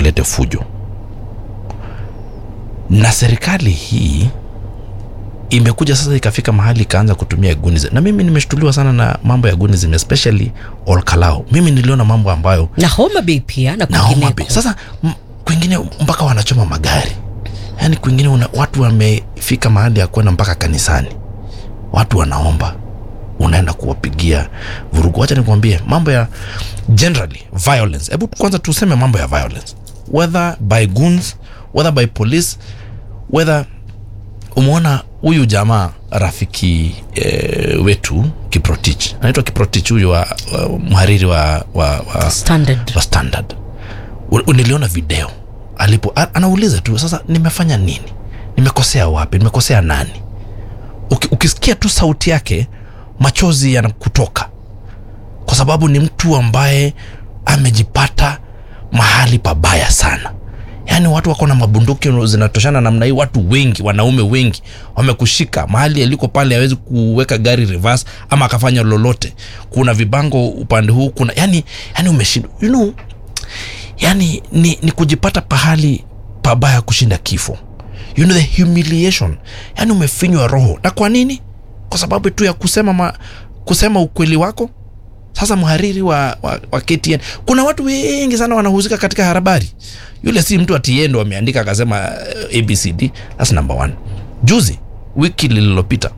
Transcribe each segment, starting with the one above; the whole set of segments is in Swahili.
wasilete fujo na serikali hii imekuja sasa ikafika mahali ikaanza kutumia gunism na mimi nimeshtuliwa sana na mambo ya gunism especially olkalao mimi niliona mambo ambayo na homa bay pia na na Homa Bay. kwingineko Sasa m- kwingine mpaka wanachoma magari, yaani kwingine una, watu wamefika mahali ya kwenda mpaka kanisani, watu wanaomba, unaenda kuwapigia vurugu. Wacha nikwambie mambo ya generally violence. Hebu kwanza tuseme mambo ya violence, whether by goons, whether by police, whether umeona huyu jamaa rafiki e, wetu Kiprotich, anaitwa Kiprotich huyu wa, wa mhariri wa, wa, wa standard wa standard U- niliona video alipo a- anauliza tu sasa nimefanya nini nimekosea wapi nimekosea nani Uki, ukisikia tu sauti yake machozi yanakutoka kwa sababu ni mtu ambaye amejipata mahali pabaya sana yaani watu wako na mabunduki zinatoshana namna hii watu wengi wanaume wengi wamekushika mahali aliko pale hawezi kuweka gari reverse ama akafanya lolote kuna vibango upande huu kuna yani yani umeshindwa you know, yani ni, ni kujipata pahali pabaya kushinda kifo you know the humiliation yani umefinywa roho na kwa nini kwa sababu tu ya kusema ma, kusema ukweli wako sasa mhariri wa, wa, wa KTN kuna watu wengi sana wanahusika katika habari yule si mtu atiye ndo ameandika akasema uh, abcd thats number one juzi wiki lililopita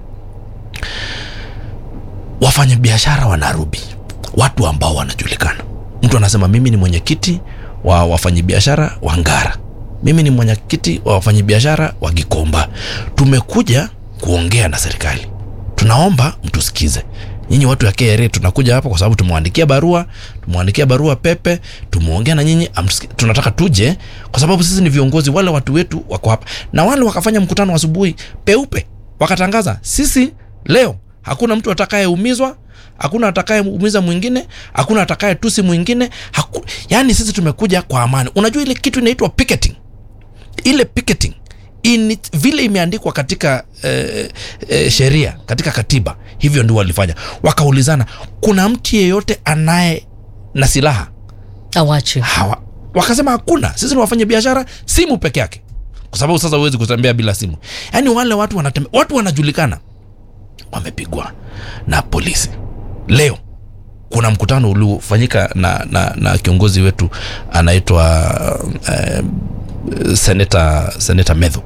wafanyabiashara wa Nairobi, watu ambao wanajulikana. Mtu anasema mimi ni mwenyekiti wa wafanyabiashara wa Ngara, mimi ni mwenyekiti wa wafanyabiashara wa Gikomba. Tumekuja kuongea na serikali, tunaomba mtusikize. Nyinyi watu ya KRA tunakuja hapa kwa sababu tumewaandikia barua, tumewaandikia barua pepe, tumeongea na nyinyi, amsiki- tunataka tuje kwa sababu sisi ni viongozi, wale watu wetu wako hapa. Na wale wakafanya mkutano asubuhi peupe, wakatangaza sisi leo hakuna mtu atakayeumizwa hakuna atakayeumiza mwingine hakuna atakaye tusi mwingine haku... yaani sisi tumekuja kwa amani unajua ile kitu inaitwa picketing ile picketing in it, vile imeandikwa katika eh, eh, sheria katika katiba hivyo ndio walifanya wakaulizana kuna mtu yeyote anaye na silaha awache hawa wakasema hakuna sisi ni wafanya biashara simu peke yake kwa sababu sasa huwezi kutembea bila simu yaani wale watu wanatembea watu wanajulikana wamepigwa na polisi leo kuna mkutano uliofanyika na, na, na kiongozi wetu anaitwa eh, seneta seneta medho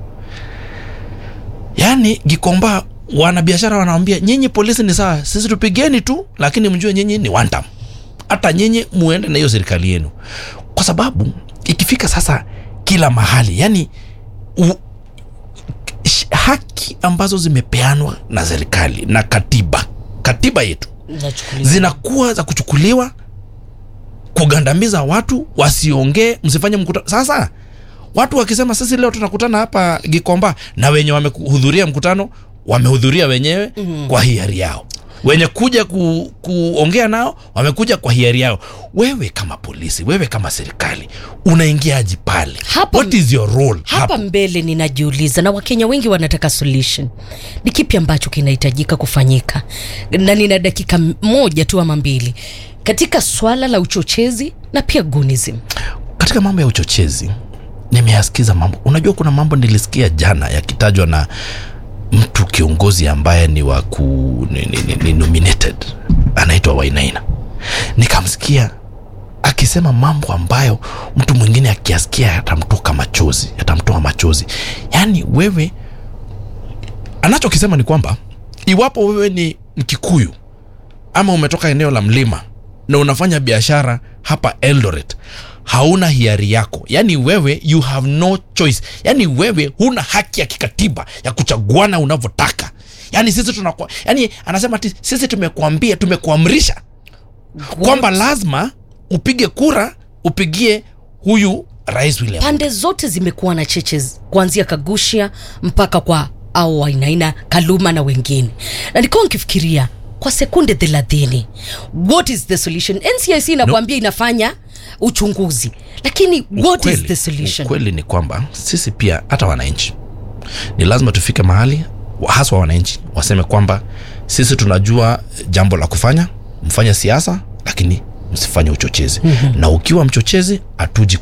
yaani gikomba wanabiashara wanawambia nyinyi polisi ni sawa sisi tupigeni tu lakini mjue nyinyi ni one term hata nyinyi muende na hiyo serikali yenu kwa sababu ikifika sasa kila mahali yani u, sh- haki ambazo zimepeanwa na serikali na katiba katiba yetu Nachukuliwa. zinakuwa za kuchukuliwa kugandamiza watu wasiongee msifanye mkutano sasa watu wakisema sisi leo tunakutana hapa gikomba na wenye wamehudhuria mkutano wamehudhuria wenyewe mm. kwa hiari yao wenye kuja ku, kuongea nao wamekuja kwa hiari yao wewe kama polisi wewe kama serikali unaingiaji pale Hapa- what is your role hapa mbele ninajiuliza na wakenya wengi wanataka solution ni kipi ambacho kinahitajika kufanyika na nina dakika m- moja tu ama mbili katika swala la uchochezi na pia gunism katika mambo ya uchochezi nimeyasikiza mambo unajua kuna mambo nilisikia jana yakitajwa na mtu kiongozi ambaye ni wa ku ni, ni, ni, ni nominated anaitwa wainaina nikamsikia akisema mambo ambayo mtu mwingine akiasikia yatamtoka machozi yatamtoa machozi yaani wewe anachokisema ni kwamba iwapo wewe ni mkikuyu ama umetoka eneo la mlima na unafanya biashara hapa eldoret hauna hiari yako yaani wewe you have no choice yaani wewe huna haki ya kikatiba ya kuchaguana unavyotaka yaani sisi tunakuwa yaani anasema ati sisi tumekuambia tumekuamrisha kwamba lazima upige kura upigie huyu rais william pande zote zimekuwa na cheche z- kuanzia kagushia mpaka kwa au wainaina kaluma na wengine na nilikuwa nkifikiria kwa sekunde thelathini what is the solution ncic inakuambia inafanya uchunguzi lakini what is the solution ukweli ni kwamba sisi pia hata wananchi ni lazima tufike mahali wa- haswa wananchi waseme kwamba sisi tunajua jambo la kufanya mfanye siasa lakini msifanye uchochezi mm-hmm. na ukiwa mchochezi hatuji